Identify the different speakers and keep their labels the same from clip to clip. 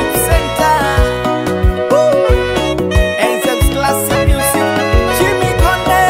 Speaker 1: Worship Center. Woo! Anthems Classic Music. Jimmy Konde.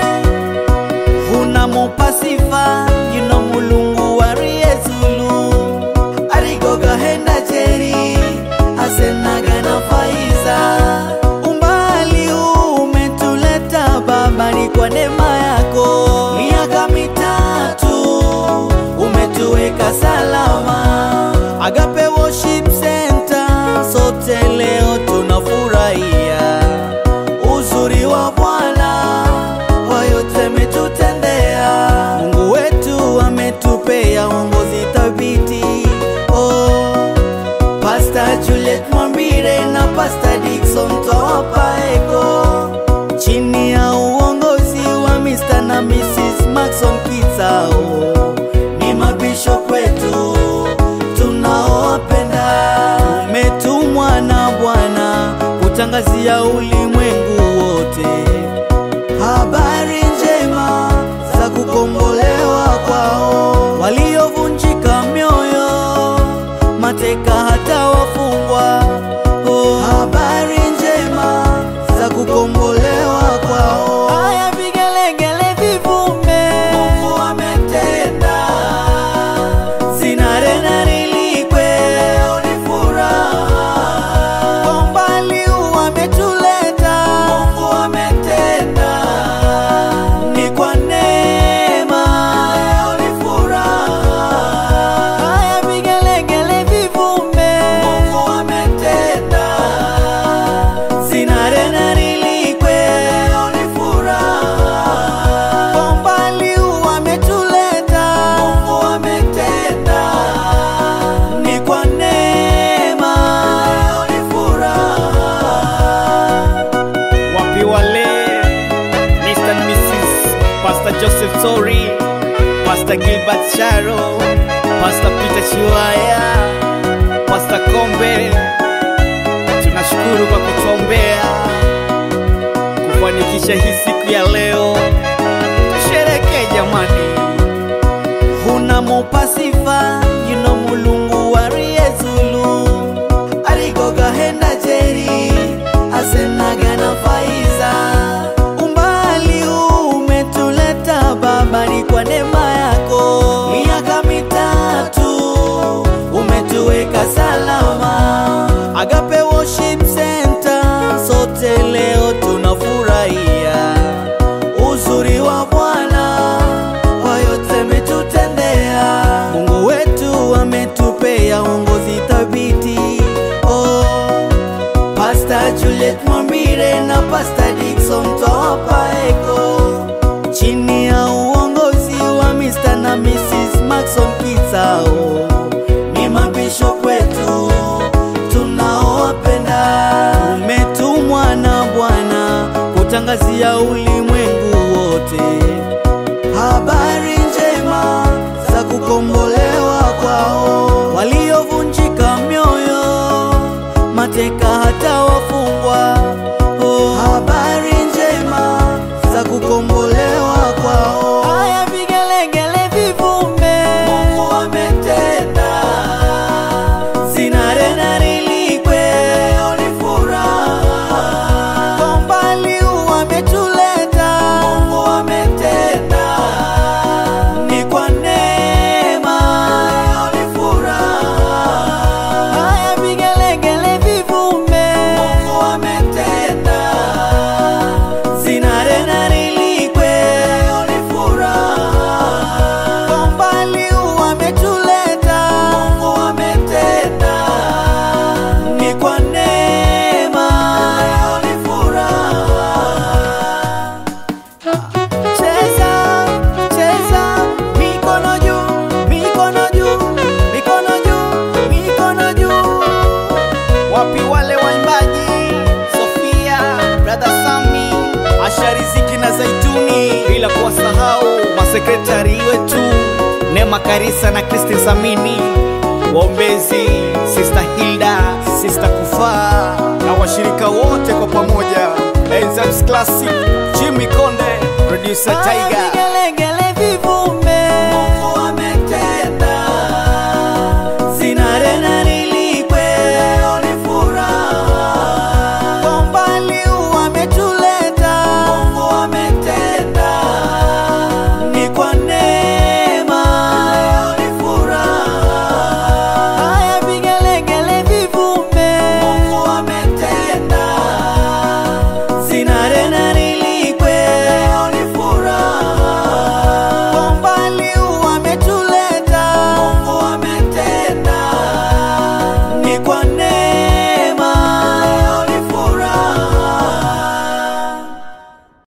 Speaker 1: Huna mupasifa yino mulungu wariyezulu arigoga henda jeri asenaga na faiza umbali huu umetuleta baba ni kwa neema yako miaka mitatu umetuweka salama agape worship center sote leo tunafurahia uzuri wa bwana kwa yote ametutendea mungu wetu ametupea uongozi thabiti oh. Pastor Juliet Mwambire na Pastor Dickson Twawapaeko chini ya uongozi wa Mr. na Mrs. Maxon Kitao ni mabishop wetu tunaowapenda. Umetumwa na Bwana kutangazia ulimwengu wote habari njema za kukombolewa kwao waliovunjika mioyo mateka hata wafungwa oh. habari njema za kukombolewa kwao haya vigelegele vivume mungu ametenda zinarena nilikwe leo ni furaha kwa umbali huu ametuleta mungu ametenda ni kwa neema leo ni furaha haya vigelegele vivume mungu ametenda zinarena nilikwe leo ni furaha kwa umbali huu ametuleta mungu ametenda ni kwa neema leo ni furaha wapi wale Mr. and Mrs. Pastor Joseph Tori, Pastor Gilbert Sharo, Pastor Peter Chiwaya, Pastor Kombe, tunashukuru kwa kutuombea kufanikisha hii siku ya leo. Tusherekee jamani, huna mupasifa yino mulungu wariyezulu arigoga henda jeri asenaga na faiza umbali huu umetuleta baba ni kwa neema yako miaka mitatu umetuweka salama agape worship center sote leo tunafurahia uzuri wa bwana kwa yote ametutendea mungu wetu ametupea uongozi thabiti oh. Pastor Juliet Mwambire na Pastor Dickson Twawapaeko chini ya uongozi wa Mr. na Mrs. Maxon Kitao ni mabishop wetu tunaowapenda. Umetumwa na Bwana kutangazia ulimwengu wote habari njema za kukombolewa kwao waliovunjika mioyo mateka hata wafungwa oh. habari njema za kukombolewa kwao haya vigelegele vivume mungu ametenda zinarena nilikwe leo ni furaha kwa umbali huu ametuleta mungu ametenda ni kwa neema leo ni furaha haya vigelegele vivume mungu ametenda zinarena nilikwe leo ni furaha kwa umbali huu ametuleta mungu ametenda ni kwa neema leo ni furaha Cheza, cheza, mikono juu, mikono juu, mikono juu, mikono juu. Wapi wale waimbaji Sofia, brother Sami, Asha Riziki na Zaituni, bila kuwasahau masekretari wetu Neema Karisa na Christine Samini, waombezi Sister Hilda, Sister Kufaa na washirika wote kwa pamoja, Enzymes Classic, Jimmy Konde, producer Tiger.